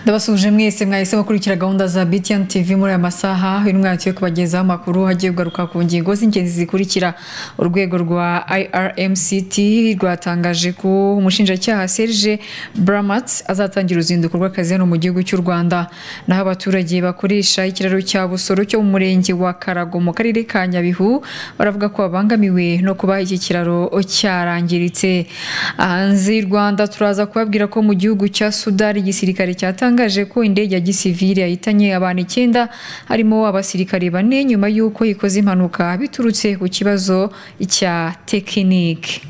ndabasuje mwese mwahise mukurikira gahunda za btn tv muri aya masaha uyu mwanya kubagezaho amakuru agiye kugaruka ku ngingo z'ingenzi zikurikira urwego rwa irmct rwatangaje ko umushinjacyaha serge bramat azatangira uruzinduko rw'akazi hano mu gihugu cy'u rwanda naho abaturage bakoresha ikiraro cya busoro cyo mu murenge wa karago mu karere ka nyabihu baravuga ko babangamiwe no kuba iki kiraro cyarangiritse hanze y'u rwanda turaza kubabwira ko mu gihugu cya sudani igisirikare cyatanga yatangaje ko indege ya gisivili yahitanye abantu icyenda harimo abasirikare bane nyuma y'uko ikoze impanuka biturutse ku kibazo cya tekinike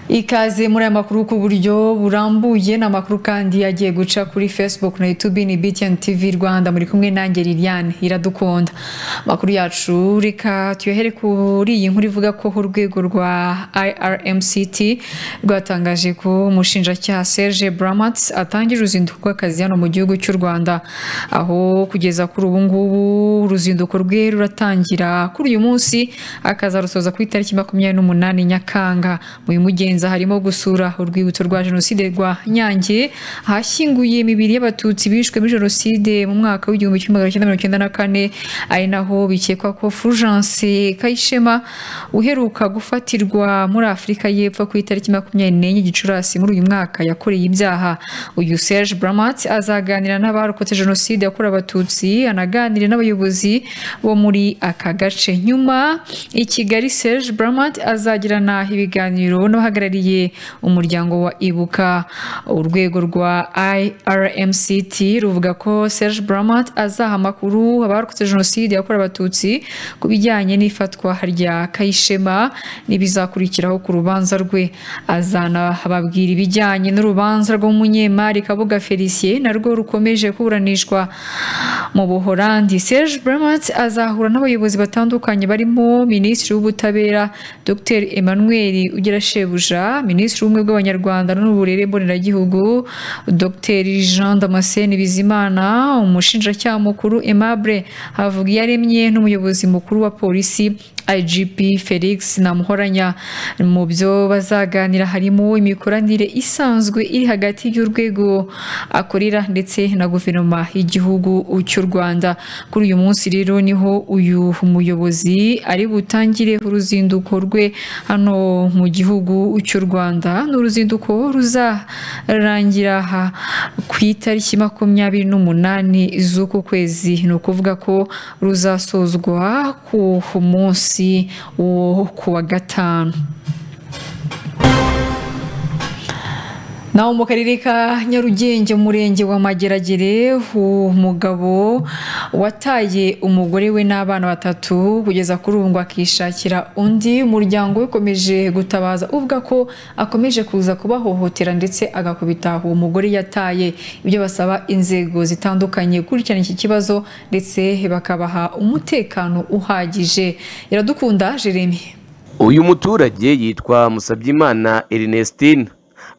ikaze muri aya makuru ku buryo burambuye ni amakuru kandi agiye guca kuri facebook na youtube ni btn tv rwanda muri kumwe nanjye liliane iradukunda amakuru yacu reka tuyohere kuri iyi nkuru ivuga ko urwego rwa irmct rwatangaje ko umushinjacyaha serge bramat atangira uruzinduko rw'akazi hano mu gihugu cy'u rwanda aho kugeza kuri ubu ngubu uruzinduko rwe ruratangira kuri uyu munsi akazarusoza ku itariki makumyabiri n'umunani nyakanga mu mugenzi Nza harimo gusura urwibutso rwa jenoside rwa Nyange ahashyinguye imibiri y'abatutsi bishwe muri jenoside mu mwaka w'igihumbi kimwe magana cyenda mirongo icyenda na kane ari naho bikekwa ko Fulgence Kayishema uheruka gufatirwa muri Afurika y'Epfo ku itariki makumyabiri n'enye Gicurasi muri uyu mwaka yakoreye ibyaha uyu Serge Bramat azaganira n'abarokotse jenoside yakorewe abatutsi anaganire n'abayobozi bo muri aka gace nyuma i Kigali Serge Bramat azagirana ibiganiro n'abahagarariye uhagarariye umuryango wa ibuka urwego rwa irmct ruvuga ko serge bramat azaha amakuru abarokotse jenoside yakorewe abatutsi ku bijyanye n'ifatwa rya kayishema n'ibizakurikiraho ku rubanza rwe azanababwira ibijyanye n'urubanza rw'umunyemari kabuga felicien narwo rukomeje kuburanishwa mu buhorandi serge bramat azahura n'abayobozi batandukanye barimo minisitiri w'ubutabera dr emmanuel ugira shebuja minisitiri w'ubumwe bw'abanyarwanda n'uburere mboneragihugu dr jean damascene bizimana umushinjacyaha mukuru aimable havugiyaremye n'umuyobozi mukuru wa polisi igp felix namuhoranya mu byo bazaganira harimo imikoranire isanzwe iri hagati y'urwego akorera ndetse na guverinoma y'igihugu cy'u rwanda kuri uyu munsi rero niho uyu muyobozi ari butangire uruzinduko rwe hano mu gihugu cy'u Rwanda ni uruzinduko ruzarangira aha ku itariki makumyabiri n'umunani z'uku kwezi ni ukuvuga ko ruzasozwa ku munsi wo kuwa gatanu naho mu karere ka nyarugenge umurenge wa mageragere umugabo wataye umugore we n'abana batatu kugeza kuri ubu ngo akishakira undi umuryango ukomeje gutabaza uvuga ko akomeje kuza kubahohotera ndetse agakubita uwo mugore yataye ibyo basaba inzego zitandukanye gukurikirana iki kibazo ndetse bakabaha umutekano uhagije iradukunda jeremy uyu muturage yitwa musabyimana erinestine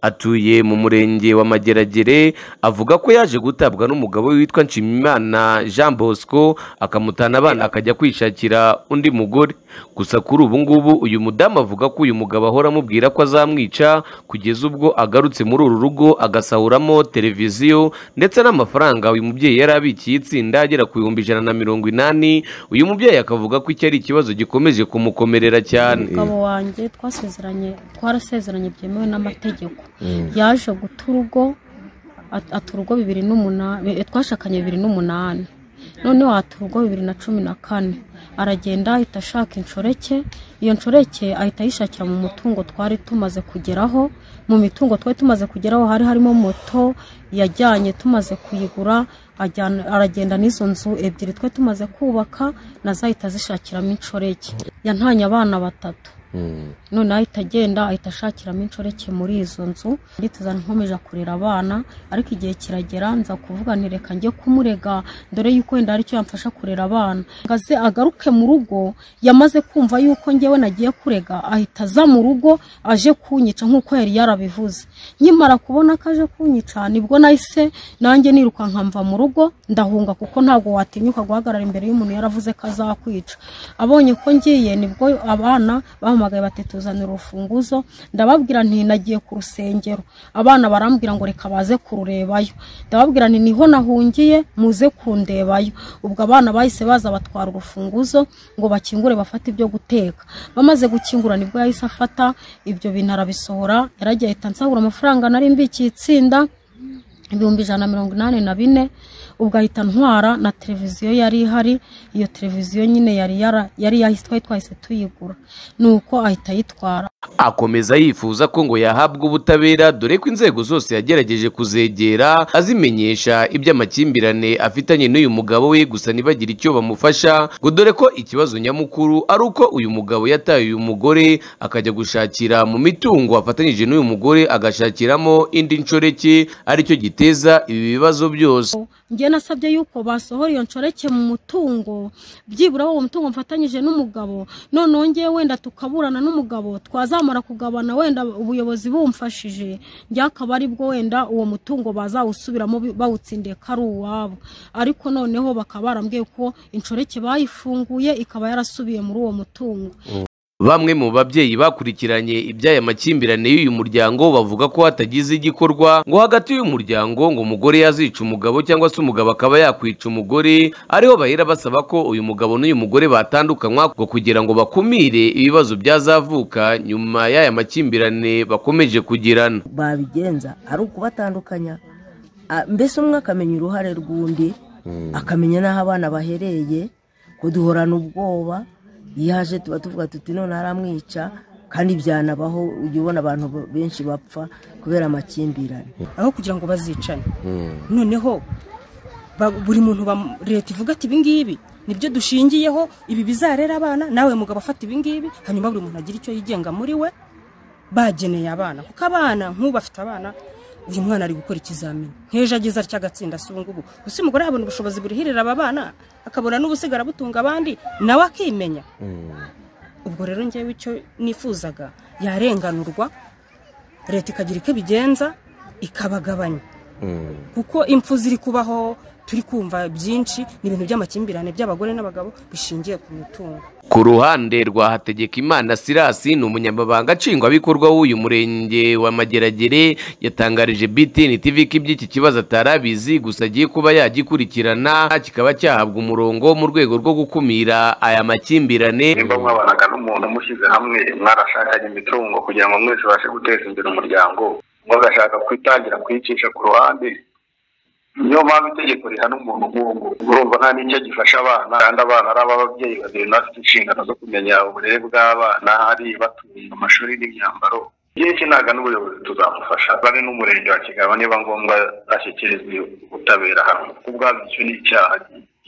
atuye mu murenge wa mageragere avuga ko yaje gutabwa n'umugabo witwa nshimimana jean bosco akamutana abana akajya kwishakira undi mugore gusa kuri ubu ngubu uyu mudamu avuga ko uyu mugabo ahora amubwira ko azamwica kugeza ubwo agarutse muri uru rugo agasahuramo televiziyo ndetse n'amafaranga uyu mubyeyi yari abikiye itsinda agera ku bihumbi ijana na mirongo inani uyu mubyeyi akavuga ko iki ari ikibazo gikomeje kumukomerera cyane umugabo wanjye twasezeranye twarasezeranye byemewe n'amategeko yaje guta urugo ata urugo bibiri n'umunani twashakanye bibiri n'umunani noneho ata urugo bibiri na cumi na kane aragenda ahita ashaka inshoreke iyo nshoreke ahita ayishakira mu mutungo twari tumaze kugeraho mu mitungo twari tumaze kugeraho hari harimo moto yajyanye tumaze kuyigura aragenda n'izo nzu ebyiri twari tumaze kubaka nazo ahita azishakiramo inshoreke yantanye abana batatu none ahita agenda ahita ashakiramo inshoreke muri izo nzu nditeza nkomeje kurera abana ariko igihe kiragera nza kuvuga ntireka njye kumurega dore yuko wenda hari icyo yamfasha kurera abana ngaze agaruke mu rugo yamaze kumva yuko ngewe nagiye kurega ahita aza mu rugo aje kunyica nk'uko yari yarabivuze nkimara kubona ko aje kunyica nibwo nahise nanjye nirukanka mva mu rugo ndahunga kuko ntabwo watinyuka guhagarara imbere y'umuntu yaravuze ko azakwica abonye ko ngiye nibwo abana bamu barampamagaye bati tuzanira urufunguzo ndababwira nti nagiye ku rusengero abana barambwira ngo reka baze kururebayo ndababwira nti niho nahungiye muze kundebayo ubwo abana bahise baza batwara urufunguzo ngo bakingure bafate ibyo guteka bamaze gukingura nibwo yahise afata ibyo bintu arabisohora yaragiye ahita nsabura amafaranga nari mbikiye itsinda ibihumbi ijana na mirongo inani na bine ubwo ahita ntwara na televiziyo yari ihari iyo televiziyo nyine yari yara- yari yahise twari twahise tuyigura nuko ahita ayitwara akomeza yifuza ko ngo yahabwa ubutabera dore ko inzego zose yagerageje kuzegera azimenyesha iby'amakimbirane afitanye n'uyu mugabo we gusa ntibagire icyo bamufasha ngo dore ko ikibazo nyamukuru ari uko uyu mugabo yataye uyu mugore akajya gushakira mu mitungo afatanyije n'uyu mugore agashakiramo indi nshoreke aricyo giteza ibi bibazo byose njye nasabye yuko basohora iyo nshoreke mu mutungo byibura uwo mutungo mfatanyije n'umugabo noneho ngewe wenda tukaburana n'umugabo twazamara kugabana wenda ubuyobozi bumfashije njye akaba ari bwo wenda uwo mutungo bazawusubiramo bi- bawutsindiye ko ari uwabo ariko noneho bakaba barambwiye ko inshoreke bayifunguye ikaba yarasubiye muri uwo mutungo Bamwe mu babyeyi bakurikiranye iby'aya makimbirane y'uyu muryango bavuga ko hatagize igikorwa ngo hagati y'uyu muryango ngo umugore yazica umugabo cyangwa se umugabo akaba yakwica umugore ariho bahera basaba ko uyu mugabo n'uyu mugore batandukanywa ngo kugira ngo bakumire ibibazo byazavuka nyuma y'aya makimbirane bakomeje kugirana babigenza ari ukubatandukanya Ah, mbese umwe akamenya uruhare rw'undi akamenya n'aho abana bahereye kuduhorana ubwoba iyo aje tuba tuvuga tuti none aramwica kandi byanabaho ujya ubona abantu benshi bapfa kubera amakimbirane aho kugira ngo bazicane noneho ba- buri muntu bam- leta ivuga ati ibingibi nibyo dushingiyeho ibi bizarera abana nawe mugabo afata ibingibi hanyuma buri muntu agira icyo yigenga muri we bageneye abana kuko abana nk'ubu afite abana uyu mwana ari gukora ikizamini nk'ejo ageze atya agatsinda si ubu ngubu gusa umugore yabona ubushobozi burihirira aba bana akabona n'ubusigara butunga abandi nawe akimenya ubwo rero njyewe icyo nifuzaga yarenganurwa leta ikagira icyo ibigenza ikabagabanya kuko impfu ziri kubaho turi kumva byinshi ni ibintu by'amakimbirane by'abagore n'abagabo bishingiye ku mitungo Ku ruhande rwa Hategekimana Sirasi ni umunyamabanga nshingwabikorwa w'uyu murenge wa Mageragere yatangarije BTN TV ko iby'iki kibazo atari abizi gusa agiye kuba yagikurikirana kikaba cyahabwa umurongo mu rwego rwo gukumira aya makimbirane nimba mwabanaga n'umuntu mushyize hamwe mwarashakanye imitungo kugira ngo mwese ubashe guteza imbere umuryango mugashaka kwitangira kuyicisha ku ruhande niyo mpamvu itegeko rihana umuntu nk'uwo urumva nta n'icyo gifasha abana kandi abana ari ab'ababyeyi babiri bafite inshingano zo kumenya uburere bw'abana hari batunga amashuri n'imyambaro igihe cy'intaga n'ubuyobozi tuzamufasha bari n'umurenge wa kigabo niba ngombwa ashyikirizwa ubutabera hamwe kuko ubwabyo icyo ni icyaha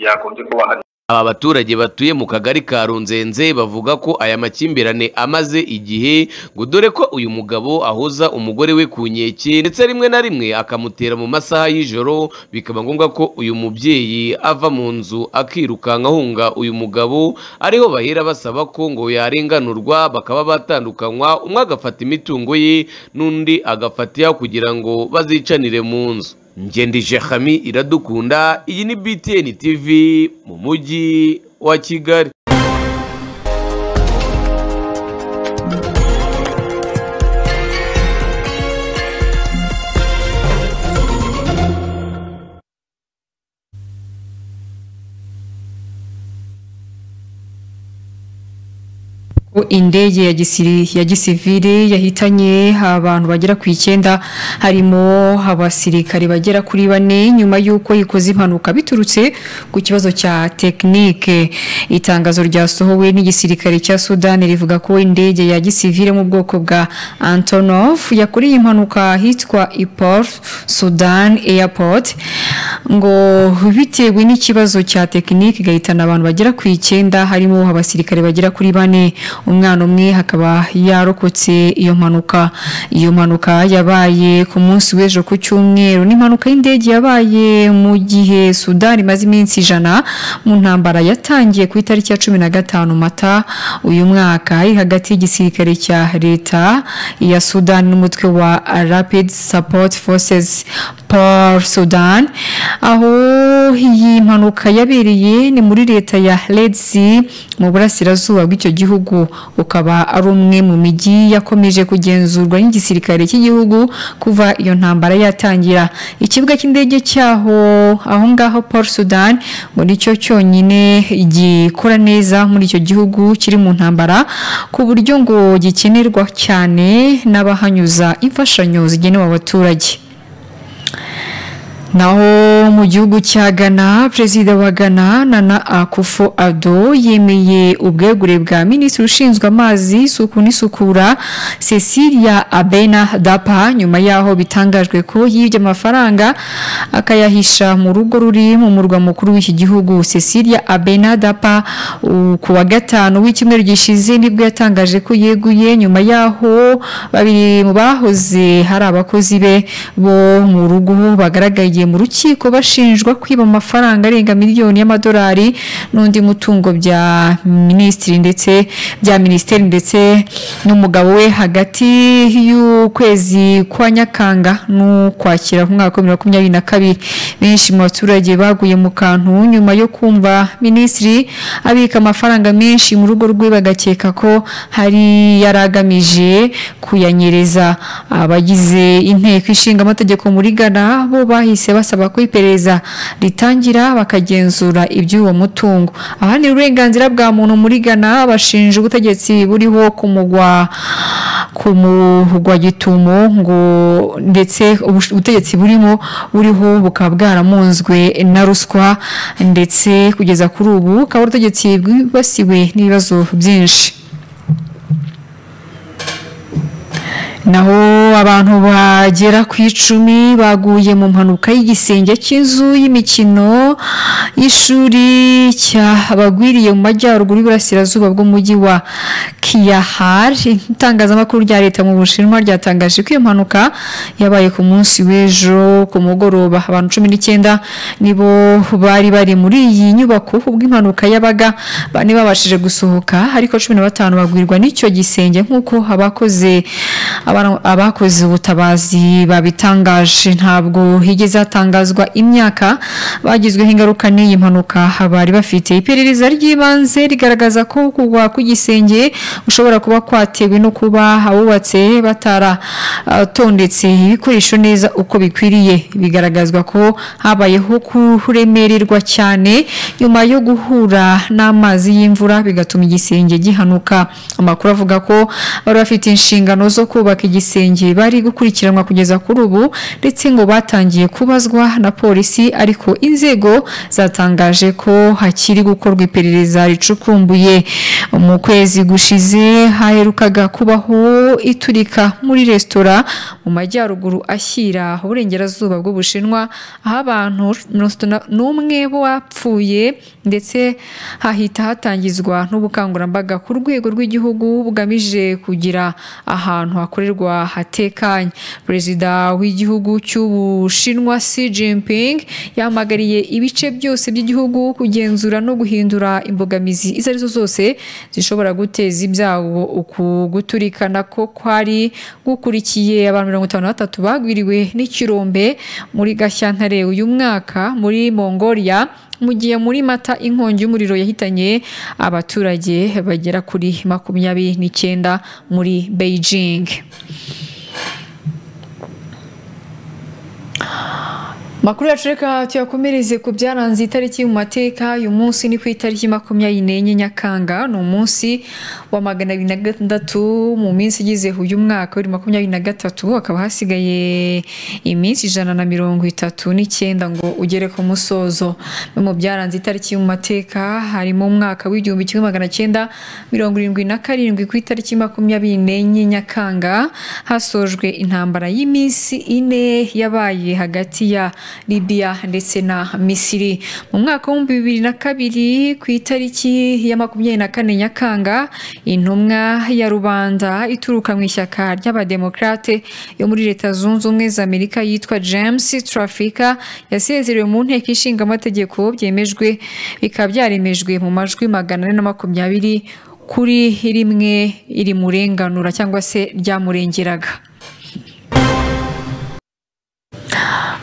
yakunze kuba Aba baturage batuye mu kagari ka Runzenze bavuga ko aya makimbirane amaze igihe ngo dore ko uyu mugabo ahoza umugore we ku nkeke ndetse rimwe na rimwe akamutera mu masaha y'ijoro bikaba ngombwa ko uyu mubyeyi ava mu nzu akirukanka ahunga uyu mugabo ariho bahera basaba ko ngo yarenganurwa bakaba batandukanywa umwe agafata imitungo ye n'undi agafata iya kugira ngo bazicanire mu nzu ngendije hami iradukunda iyi ni btn tv mu mujyi wa kigali Ko indege ya gisiri ya gisivili yahitanye abantu bagera ku icyenda harimo abasirikare bagera kuri bane nyuma y'uko ikoze impanuka biturutse ku kibazo cya tekinike itangazo ryasohowe n'igisirikare cya sudani rivuga ko indege ya gisivili yo mu bwoko bwa antonov yakoreye impanuka ahitwa ipor sudan airport ngo bitewe n'ikibazo cya tekinike igahitana abantu bagera ku icyenda harimo abasirikare bagera kuri bane umwana umwe hakaba yarokotse iyo mpanuka iyo mpanuka yabaye ku munsi w'ejo ku cyumweru ni impanuka y'indege yabaye mu gihe sudani imaze iminsi ijana mu ntambara yatangiye ku itariki ya cumi na gatanu mata uyu mwaka iri hagati y'igisirikare cya leta ya sudani n'umutwe wa rapid support forces paul sudan aho iyi mpanuka yabereye ni muri leta ya Redzi mu burasirazuba bw'icyo gihugu ukaba ari umwe mu mijyi yakomeje kugenzurwa n'igisirikare cy'igihugu kuva iyo ntambara yatangira ikibuga cy'indege cyaho aho ngaho Paul Sudan ngo nicyo cyonyine gikora neza muri icyo gihugu kiri mu ntambara ku buryo ngo gikenerwa cyane n'abahanyuza imfashanyo zigenewe abaturage naho mu gihugu cya Ghana perezida wa Ghana Nana Akufo Addo yemeye ubwegure bwa minisitiri ushinzwe amazi isuku n'isukura Cecilia Abena Dapa nyuma yaho bitangajwe ko yibye amafaranga akayahisha mu rugo ruri mu murwa mukuru w'iki gihugu Cecilia Abena Dapa u- ku wa gatanu w'icyumweru gishize nibwo yatangaje ko yeguye nyuma yaho babiri mu bahoze hari abakozi be bo mu rugo bagaragaye mu rukiko bashinjwa kwiba amafaranga arenga miliyoni y'amadolari n'undi mutungo bya minisitiri ndetse bya minisiteri ndetse n'umugabo we hagati y'ukwezi kwa nyakanga n'ukwakira ku mwaka wa bibiri na makumyabiri na kabiri benshi mu baturage baguye mu kantu nyuma yo kumva minisitiri abika amafaranga menshi mu rugo rwe bagakeka ko hari yari agamije kuyanyereza abagize inteko ishinga amategeko muri Ghana bo bahise basaba ko iperereza ritangira bakagenzura iby'uwo mutungo abaharanira uburenganzira bwa muntu muri Ghana bashinja ubutegetsi buriho ku mugwa ku mugwa gitumo ngo ndetse ubush- ubutegetsi burimo buriho bukaba bwaramunzwe na ruswa ndetse kugeza kuri ubu ukaba ubutegetsi bwibasiwe n'ibibazo byinshi naho abantu bagera ku icumi baguye mu mpanuka y'igisenge cy'inzu y'imikino y'ishuri cyabagwiriye mu majyaruguru y'uburasirazuba bw'umujyi wa kiyahar itangazamakuru rya leta mu bushinwa ryatangaje ko iyo mpanuka yabaye ku munsi w'ejo ku mugoroba abantu cumi n'icyenda nibo bari bari muri iyi nyubako ubwo impanuka yabaga bane babashije gusohoka ariko cumi na batanu bagwirwa n'icyo gisenge nk'uko abakoze abara- abakoze ubutabazi babitangaje ntabwo higeze hatangazwa imyaka bagizweho ingaruka n'iyi mpanuka bari bafite iperereza ry'ibanze rigaragaza ko kugwa kw'igisenge gushobora kuba kwatewe no kuba abubatse bataratondetse ibikoresho neza uko bikwiriye bigaragazwa ko habayeho kuremererwa cyane nyuma yo guhura n'amazi y'imvura bigatuma igisenge gihanuka amakuru avuga ko bari bafite inshingano zo kubaka igisenge bari gukurikiranwa kugeza kuri ubu ndetse ngo batangiye kubazwa na polisi ariko inzego zatangaje ko hakiri gukorwa iperereza ricukumbuye mu kwezi gushize haherukaga kubaho iturika muri resitora mu majyaruguru ashyira uburengerazuba bw'ubushinwa aho abantu mirongo itatu na- n'umwe bo bapfuye ndetse hahita hatangizwa n'ubukangurambaga ku rwego rw'igihugu bugamije kugira ahantu hakorerwa hatekanye perezida w'igihugu cy'ubushinwa Xi Jinping yahamagariye ibice byose by'igihugu kugenzura no guhindura imbogamizi izo arizo zose zishobora guteza ibyago uku guturikana ko kwari gukurikiye abantu mirongo itanu na batatu bagwiriwe n'ikirombe muri Gashyantare uyu mwaka muri Mongolia mu gihe muri mata inkongi y'umuriro yahitanye abaturage bagera kuri makumyabiri n'icyenda muri beijing makuru yacu reka tuyakomereze ku byaranze itariki mu mateka uyu munsi ni ku itariki makumyabiri n'enye nyakanga ni umunsi wa magana abiri na gatandatu mu minsi igize uyu mwaka wa bibiri na makumyabiri na gatatu hakaba hasigaye iminsi ijana na mirongo itatu n'icyenda ngo ugere ku musozo Bimwe mu byaranze itariki mu mateka harimo umwaka w'igihumbi kimwe magana cyenda mirongo irindwi na karindwi ku itariki makumyabiri n'enye nyakanga hasojwe intambara y'iminsi ine yabaye hagati ya Libya ndetse na Misiri mu mwaka w'ibihumbi bibiri na kabiri ku itariki ya makumyabiri na kane nyakanga intumwa ya rubanda ituruka mu ishyaka ry'abademokrate yo muri leta zunze ubumwe za Amerika yitwa James Trafika yasezerewe mu nteko ishinga amategeko byemejwe bikaba byaremejwe mu majwi magana ane na makumyabiri kuri rimwe irimurenganura cyangwa se ryamurengeraga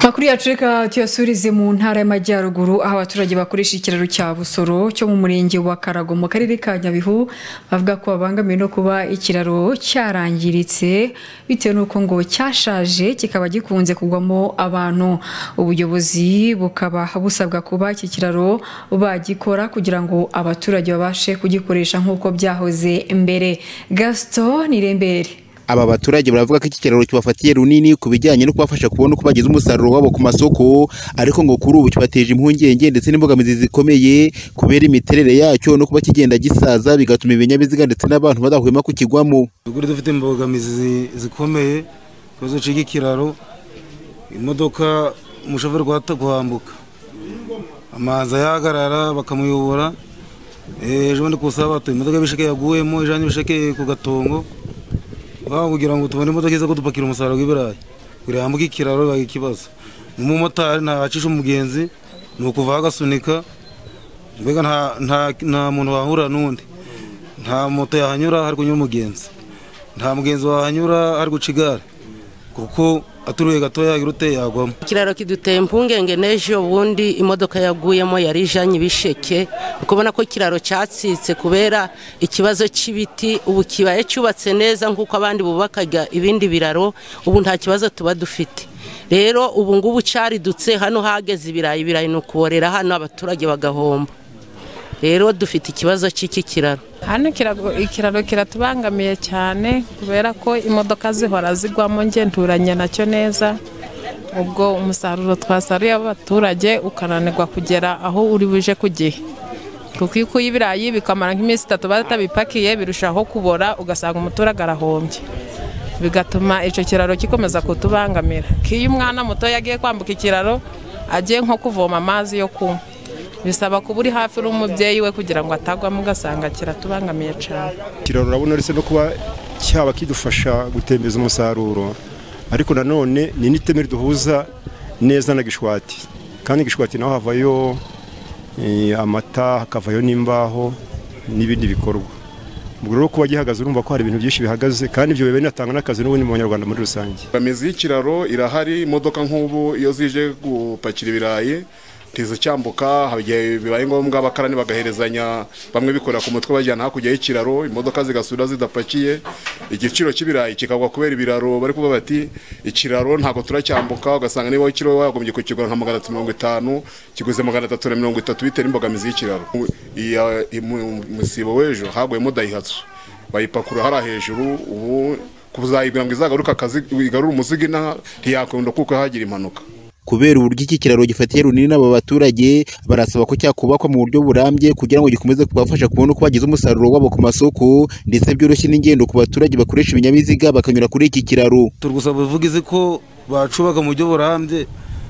makuru yacu reka tuyasurize mu ntara y'amajyaruguru aho abaturage bakoresha ikiraro cya busoro cyo mu murenge wa karago mu karere ka nyabihu bavuga ko babangamiwe no kuba ikiraro cyarangiritse bitewe n'uko ngo cyashaje kikaba gikunze kugwamo abantu ubuyobozi bukaba busabwa kuba iki kiraro bagikora kugira ngo abaturage babashe kugikoresha nk'uko byahoze mbere gaston nirembere aba baturage baravuga ko iki kiraro kibafatiye runini ku bijyanye no kubafasha kubona uko bagize umusaruro wabo ku masoko ariko ngo kuri ubu kibateje impungenge ndetse n'imbogamizi zikomeye kubera imiterere yacyo no kuba kigenda gisaza bigatuma ibinyabiziga ndetse n'abantu badahwema kukigwamo tugure dufite imbogamizi zi- zikomeye ikibazo cy'ikiraro imodoka umushoferi guhata guhambuka amazi ayahagarara bakamuyobora Eh, ejo bundi ku sabato imodoka y'ibisheke yaguyemo ijanye ibisheke ku gatongo baba kugira ngo tubone imodoka iza kudupakira umusaruro w'ibirayi kugira hambuke ikiraro bibaye ikibazo umumotari ntacisha umugenzi ni ukuvaho agasunika mbega nta- nta- nta muntu wahura n'undi nta moto yahanyura hari kunyura umugenzi nta mugenzi wahanyura hari guca igare kuko aturuye gatoya irute yagwamo ikiraro kiduteye impungenge n'ejo ubundi imodoka yaguyemo yari ijanye ibisheke ukubona ko ikiraro cyatsitse kubera ikibazo cy'ibiti ubu kibaye cyubatse neza nk'uko abandi bubakaga ibindi biraro ubu nta kibazo tuba dufite rero ubu ngubu cyaridutse hano hageze ibirayi ibirayi ni ukuborera hano abaturage bagahomba rero dufite ikibazo cy'iki kiraro hano ikirago- ikiraro kiratubangamiye cyane kubera ko imodoka zihora zigwamo nge nturanye nacyo neza ubwo umusaruro twasaruye w'abaturage ukananirwa kugera aho uri buje ku gihe kuko iyo ukuye ibirayi bikamara nk'iminsi itatu batabipakiye birushaho kubora ugasanga umuturage arahombye bigatuma icyo kiraro gikomeza kutubangamira ko iyo umwana muto yagiye kwambuka ikiraro agiye nko kuvoma amazi yo kunywa bisaba kuba uri hafi n'umubyeyi we kugira ngo atagwamo ugasanga kiratubangamiye cyane ikiraro urabona uretse no kuba cyaba kidufasha gutembereza umusaruro ariko nanone ni n'iteme riduhuza neza na gishwati kandi gishwati naho havayo eh, amata hakavayo n'imbaho n'ibindi bikorwa ubwo rero kuba gihagaze urumva ko hari ibintu byinshi bihagaze kandi ibyo biba binatanga n'akazi n'ubundi mu banyarwanda muri rusange Imizi y'ikiraro irahari imodoka nk'ubu iyo zije gupakira ibirayi ntiza cyambuka hari igihe bibaye ngombwa abakarani bagaherezanya bamwe bikorera ku mutwe bajyana hakurya y'ikiraro imodoka zigasubira zidapakiye igiciro cy'ibirayi kikagwa kubera ibiraro bari kuvuga bati ikiraro ntabwo turacyambuka ugasanga niba ikiro wagombye kukigura nka magana atatu mirongo itanu kiguze magana atatu na mirongo itatu bitewe n'imbogamizi y'ikiraro Iya- mu- umusibo w'ejo haguyemo dayihatsu bayipakura hariya hejuru ubu kuzayibwira ngo izagaruke akazi igarure umuzigo inaha ntiyakunda kuko hagira impanuka kubera uburyo iki kiraro gifatiye runini aba baturage barasaba ko cyakubakwa mu buryo burambye kugira ngo gikomeze kubafasha kubona uko bagize umusaruro wabo ku masoko ndetse byoroshye n'ingendo ku baturage bakoresha ibinyabiziga bakanyura kuri iki kiraro turi gusaba ubuvugizi ko bacubaka mu buryo burambye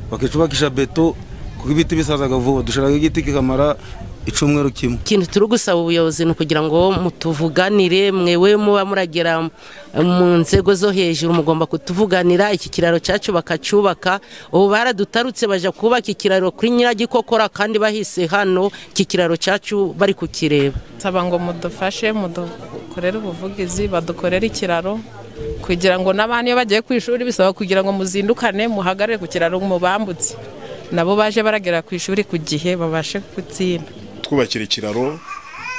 bakicubakisha beto kuko ibiti bisazaga vuba dushiraho igiti kikamara icumweru kimwe ikintu turi gusaba ubuyobozi ni ukugira ngo mutuvuganire mwewe muba muragera mu nzego zo hejuru mugomba kutuvuganira iki kiraro cyacu bakacyubaka ubu baradutarutse bajya kubaka ikiraro kuri nyiragikokora kandi bahise hano iki kiraro cyacu bari kukireba nsaba ngo mudufashe mudukorere ubuvugizi badukorere ikiraro kugira ngo n'abana iyo bagiye ku ishuri bisaba kugira ngo muzindukane muhagarare ku kiraro mubambutse nabo baje baragera ku ishuri ku gihe babashe gutsinda twubakira ikiraro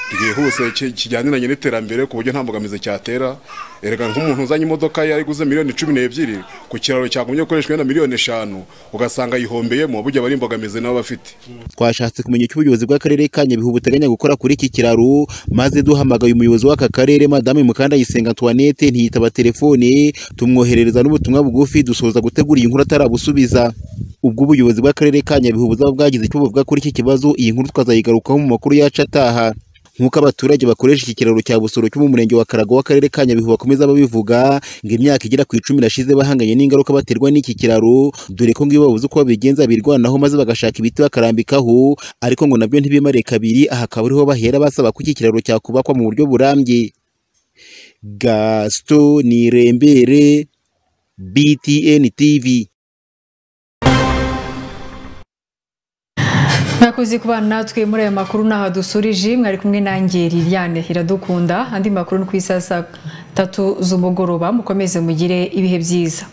ryihuse ki- kijyaniranye n'iterambere ku buryo nta mbogamizi cyatera erega nk'umuntu uzanye imodoka ye ayiguze miliyoni cumi n'ebyiri ku kiraro cyagombye gukoreshwa na miliyoni eshanu ugasanga ayihombeyemo burya bari imbogamizi nabo bafite twashatse kumenya icyo ubuyobozi bw'akarere ka nyabihu buteganya gukora kuri iki kiraro maze duhamagaye umuyobozi w'aka karere madame mukandayisenga antoinette ntiyitaba telefone tumwoherereza n'ubutumwa bugufi dusoza gutegura iyi nkuru atarabusubiza ubwo ubuyobozi bw'akarere ka nyabihu buzaba bwagize icyo buvuga kuri iki kibazo iyi nkuru twazayigarukaho mu makuru yacu ataha nk'uko abaturage bakoresha iki kiraro cya busoro cyo mu murenge wa karago w'akarere ka nyabihu bakomeza babivuga ngo imyaka igera ku icumi irashize bahanganye n'ingaruka baterwa n'iki kiraro dore ko ngo iyo babuze uko babigenza birwanaho maze bagashaka ibiti bakarambikaho ariko ngo nabyo ntibimare kabiri aha akaba ariho bahera basaba ko iki kiraro cyakubakwa mu buryo burambye gasito nirembere btn tv mwakoze kubana natwe muri aya makuru ni aha dusurije mwari kumwe nanjye liliane iradukunda andi makuru ni ku isaha saa tatu z'umugoroba mukomeze mugire ibihe byiza